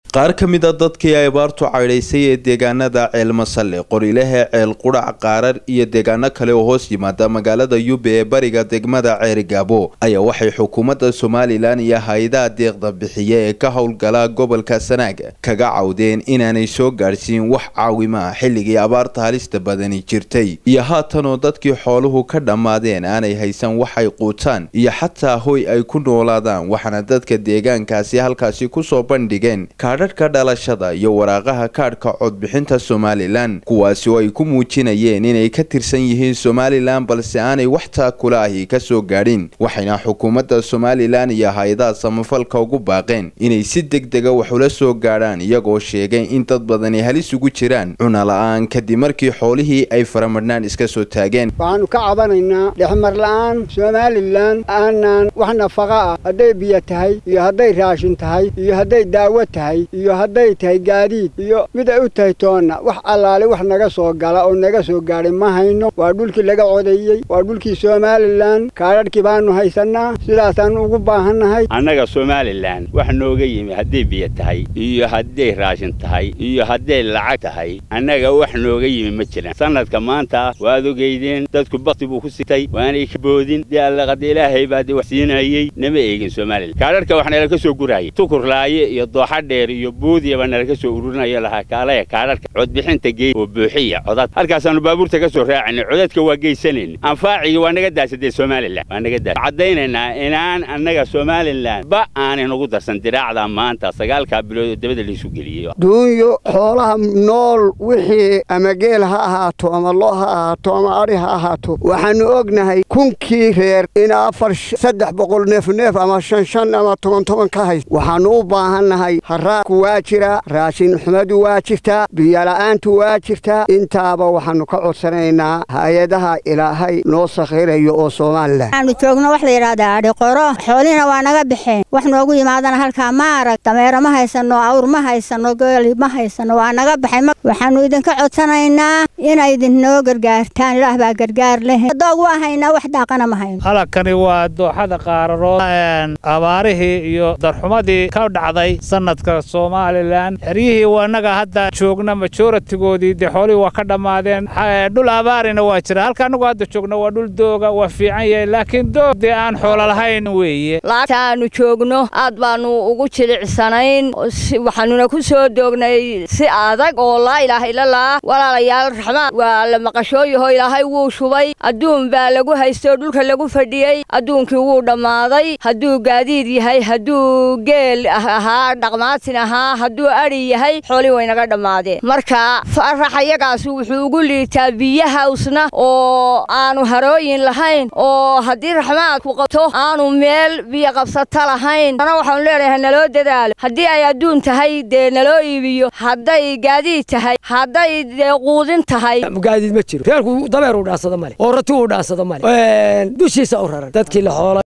qaar ka mid a dadkii ay abaartu caydhaysay ee deegaanada ceel masalle qorilehe ceel qudhac qaarar iyo deegaano kale oo hoos yimaada magaalada yube ee bariga degmada ceerigaabo ayaa waxay xukuumadda somalilan iyo hay-adaha deeqda bixiya ee ka howlgala gobolka sanaag kaga cawdeen inaanay soo gaadhsiin wax caawimo ah xilligii abaarta halista badani jirtay iyo haatanoo dadkii xooluhu ka dhammaadeen aanay haysan waxay quutaan iyo xataa hoy ay ku noolaadaan waxaana dadka deegaankaasi halkaasi kusoo bandhigeen kaadhadhka dhalashada iyo waraaqaha kaadhka codbixinta somalilan kuwaasi oo ay ku muujinayeen inay ka tirsan yihiin somalilan balse aanay wax taakula ahi ka soo gaadhin waxayna xukuumadda somalilan iyo hay-adaha samafalka ugu baaqeen inay si degdega wax ula soo gaadhaan iyagoo sheegay in dad badani halis ugu jiraan cuna la-aan kadib markii xoolihii ay faramadhnaan iska soo taageen waxaannu ka cabanaynaa dhexmar la-aan somalilan aanaan wax nafaqa ah hadday biyo tahay iyo hadday raashin tahay iyo hadday daawo tahay iyo hadday tahay gaadiid iyo mid ay u tahay toonna wax allaale wax naga soo gala oo naga soo gaadhay ma hayno waa dhulkii laga codeeyey waa dhulkii somalilan kaadhadhkii baannu haysannaa sidaasaannu ugu baahannahay annaga somalilan wax nooga yimi hadday biyo tahay iyo hadday raashin tahay iyo hadday lacag tahay annaga wax nooga yimi ma jiraan sanadka maanta waad ogeydeen dadku bakti buu ku sitay waanay ka boodin dee allaqada ilaahay baa dee wax siinayey nama eegin somalilan kaadhadhka wax nala ka soo gurayay tukurlaaye iyo dooxa dheer iyo buudiyaba nala ka soo ururinayo lahaa kaalaya kaadhadhka codbixinta geey oo buuxiya codad halkaasaannu baabuurta ka soo raacinay codadka waa geysanayna anfaaciga waa naga daasadee somalilan waa naga daasa caddaynaynaa inaan annaga somalilan ba aanan ugu darsan diraacda maanta sagaalkaa bilood oo dabada laysu geliyey duunyo xoolaha nool wixii ama geel ha ahaato ama lo ha ahaato ama adhi ha ahaato waxaannu ognahay kunkii reer in afar saddex boqol neef neef ama shan shan ama toban toban ka hays waxaannu u baahannahay haraadku waa jira raashin xumadu waa jirtaa biyola'aantu waa jirtaa intaaba waxaannu ka codsanaynaa hay-adaha ilaahay noo sakhirayo oo somalilan waxaanu joogno wax la yidhaahdaa adhi qoro xoolihina waa naga baxeen wax noogu yimaadana halkaa ma arag dameero ma haysanno awr ma haysanno geeli ma haysanno waa naga baxay waxaannu idinka codsanaynaa inay idinnoo gargaartaan ilaah baa gargaar leh doog waa haynaa wax daaqana ma hayno halakani waa dooxada qaararood abaarihii iyo darxumadii ka dhacday sanadka somalilan xeryihii wanaga hadda joogna majoratigoodii dee xoolihii waa ka dhammaadeen dhul abaarina waa jira halka annagu hadda joogna waa dhul dooga waa fiican yahay laakiin doog dee aan xoolo lahayn weeye laagta aanu joogno aad baannu ugu jilicsanayn waxaanuna ku soo doognay si adag oo laa ilaaha illallah walaalayaal raxmaan waa la maqashooyaho ilaahay wuu shubay adduun baa lagu haystoo dhulka lagu fadhiyey adduunkii wuu dhammaaday hadduu gaadiid yahay hadduu geel ahaa dhaqmaatin ahaa hadduu adhi yahay xoolii way naga dhammaadeen marka faraxayagaas wuxuu ugu liitaa biyahawsna oo aanu harooyin lahayn oo haddii raxmaadku qabto aanu meel biyo qabsata lahayn ana waxaanu leenahay naloo dadaalo haddii ay adduun tahay dee naloo iibiyo hadday gaadiid tahay hadday dee quudin tahay gaadiid ma jiro reerku dameer uu dhaansado male oo rati uu dhaansado male dushiisa u raran dadkii la xoolo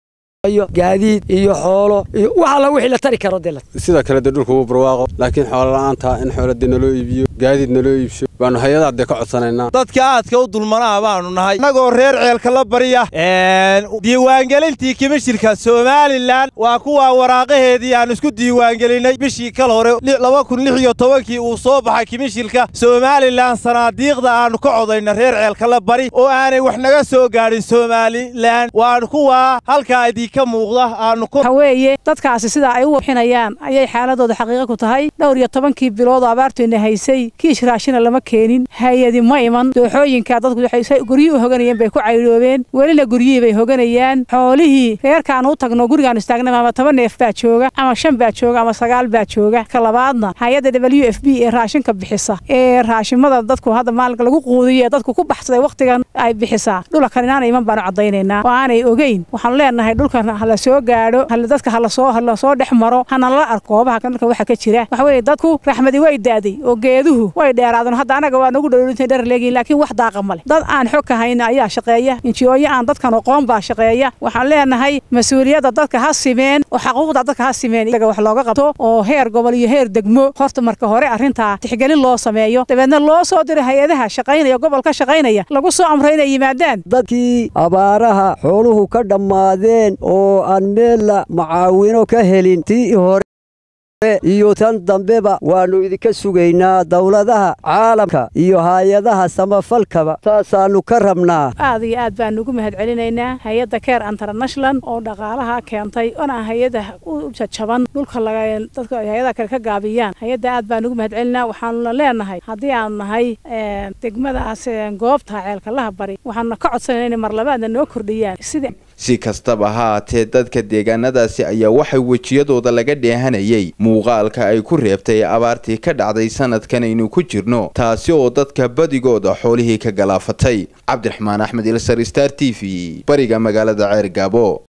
gaadiid iyo xoolo iyo wax alla wixii la tari karo dee sida kale dee dhulku wuu barwaaqo laakiin xoolo la'aanta in xoolo dee naloo iibiyo gaadiid naloo iibsho baanu hay-adaha dee ka codsanaynaa dadka aadka u dulmanaa baanu nahay annagoo reer ceelka la barya diiwaangelintii kimishirka somalilan waa kuwaa waraaqaheedii aan isku diiwaangelinay bishii kal hore laba kun lix iyo tobankii uu soo baxay kimishirka somalilan sanaadiiqda aannu ka codayna reer ceelka la bari oo aanay wax naga soo gaadhin somalilan waan kuwaa halkaa idinka muuqda aanu weeye dadkaasi sidaa ay u wabxinayaan ayay xaaladooda xaqiiqa ku tahay dhowr iyo tobankii bilood oo abaarteenna haysay kiish raashina lama keenin hay-adi ma iman dooxooyinka dadku waxay guryihii u hoganayeen bay ku caydhoobeen welina guryihii bay hoganayaan xoolihii reerkaan u tagno gurigaan istaagnay ama toban neef baa jooga ama shan baa jooga ama sagaal baa jooga ka labaadna hay-adda w f b ee raashinka bixisa ee raashimada dadku hadda maalinka lagu quudiyo ee dadku ku baxsaday wakhtigan ay bixisaa dhulakan inaana iman baanu caddaynaynaa oo aanay ogeyn waxaanu leenahay dhulkan hala soo gaadho dadka halasoo halasoo dhex maro hanala arko goobaha dalka waxa ka jira waxa weeye dadku raxmadi way daaday oo geeduhu way dheeraadeen hadda anaga waa nagu dhowlintay dhar leegiin laakiin wax daaqa male dad aan xog ka hayna ayaa shaqeeya injiyooyo aan dadkan aqoon baa shaqeeya waxaan leenahay mas-uuliyadda dadka ha simeen oo xaquuqda dadka ha simeen iyaga wax looga qabto oo heer gobol iyo heer degmo horta marka hore arrintaa tixgelin loo sameeyo dabeedna loo soo diro hay-adaha shaqaynaya gobolka shaqaynaya lagu soo amro inay yimaadaan dadkii abaaraha xooluhu ka dhammaadeen oo aan meel la macaawino ka helin tii hore iyo tan dambeba waannu idinka sugaynaa dowladaha caalamka iyo hay-adaha samafalkaba taasaannu ka rabnaa aad iyo aad baanu ugu mahad celinaynaa hay-adda care international oo dhaqaalaha keentay ona hay-ada u jajaban dhulka dadka hay-adaha kale ka gaabiyaan hay-adda aad baanu ugu mahad celinaa waxaanuna leenahay haddii aanu nahay degmadaas goobta ceelkalaha bari waxaanuna ka codsanayna inay marlabaadna noo kordhiyaan sida si kastaba ha haatee dadka deegaanadaasi ayaa waxay wejiyadooda laga dheehanayay muuqaalka ay ku reebtay abaartii ka dhacday sanadkan aynu ku jirno taasi oo dadka badigooda xoolihii ka galaafatay cabdiraxmaan axmed ilsar star t v bariga magaalada ceer gaabo